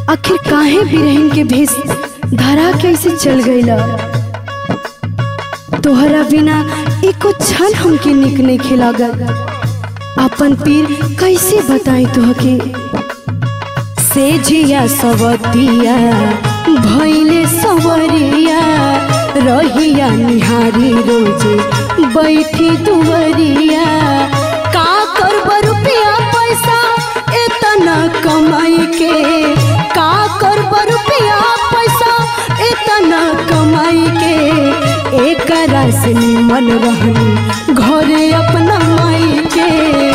आखिर काहे बिरहिन के भेष धरा कैसे चल गईला तोहरा बिना एको क्षण हमके निक नहीं खिलागल अपन पीर कैसे बताई तोहके से झिया सवतिया भैले सवरिया रहिया निहारी रोजे बैठी दुवरिया का करब रुपया पैसा इतना कमाई के का करब रुपया पैसा इतना कमाई के एक से निमन रहनी घरे अपना माई के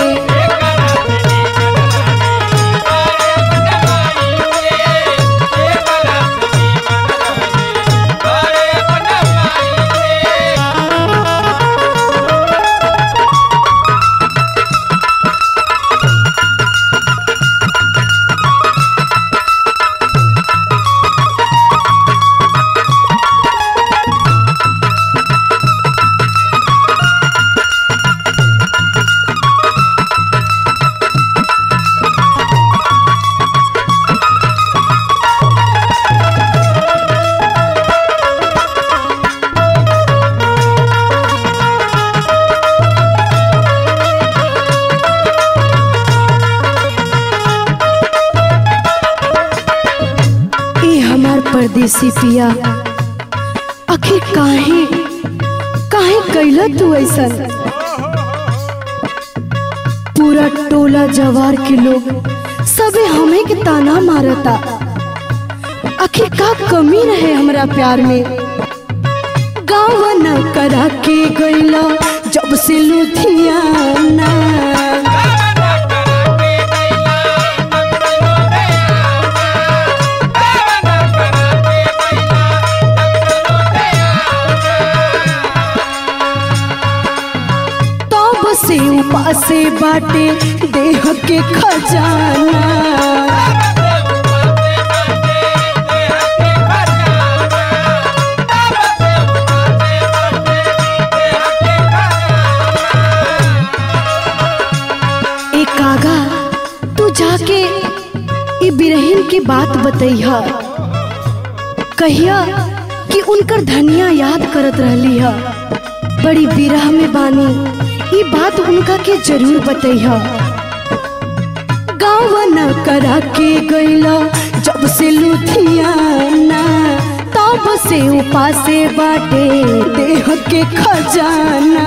ए हमार परदेसी पिया आखिर काहे काहे कैला तू ऐसा पूरा टोला जवार के लोग सबे हमें के ताना मारता आखिर का कमी रहे हमरा प्यार में गाँव न करा के गईला जब से लुधियाना तब से उपासे बाटे देह के खजाना ए कागा तू जाके ई बिरहिन की बात बतैहा कहिया कि उनकर धनिया याद करत रहली ह बड़ी बिरह में बानी ई बात उनका के जरूर बतैहा गाँव न करा के गईला जब से लुधियाना तब से उपासे बाटे देह के खजाना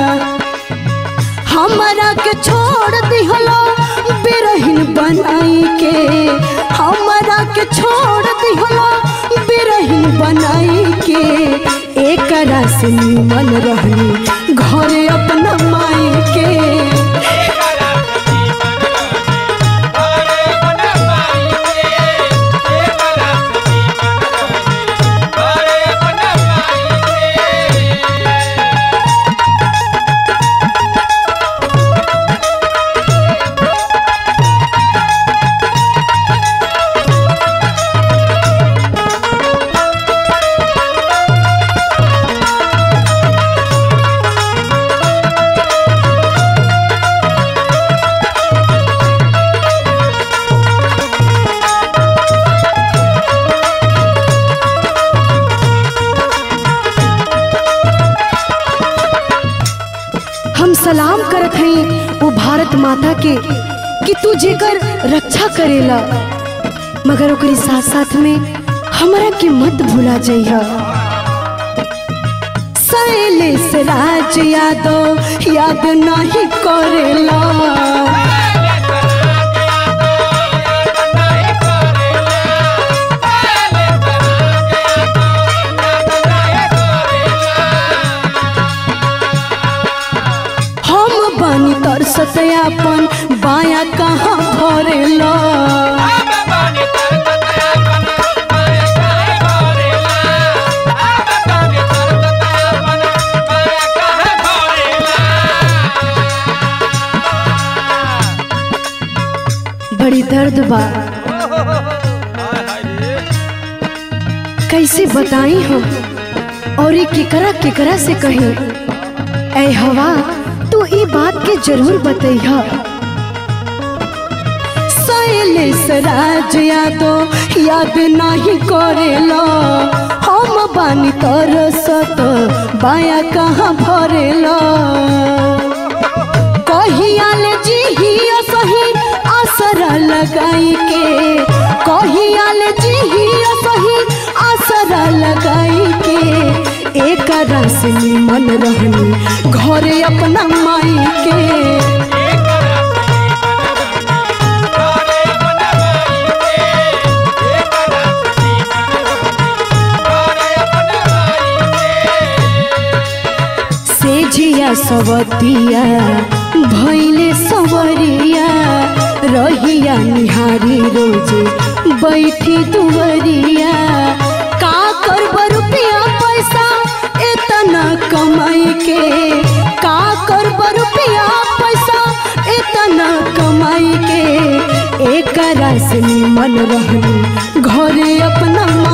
हमरा के छोड़ दिहलो बिरहिन बनाई के हमरा के छोड़ दिहलो बिरहिन बनाई के एकरा से निमन रहनी घरे अपना माई के हम सलाम करत हई वो भारत माता के कि तू जेकर रक्षा करेला मगर ओकरी साथ साथ में हमरा के मत भुला जइहा शैलेश राज यादव याद नहीं करेला हम बानी तरसत अपन बाया कहाँ भरेला बड़ी दर्द बा कैसे बताई हम और ये केकरा केकरा से कही ऐ हवा तू ई बात के जरूर बतैहा शैलेश राज यादव याद नहीं करेला हम बानी तरसत बाया कहाँ भरेला कहियाले जिहिया सही आसरा लगाई के कहियाले जिहिया सही आसरा लगाई के एक रस मन रहनी घरे अपना माई के सेझिया सवतिया भैले सवरिया रहिया निहारी रोजे बैठी दुवरिया का करब रुपया पैसा इतना कमाई के का करब रुपया पैसा इतना कमाई के एक से मन रहनी घरे अपना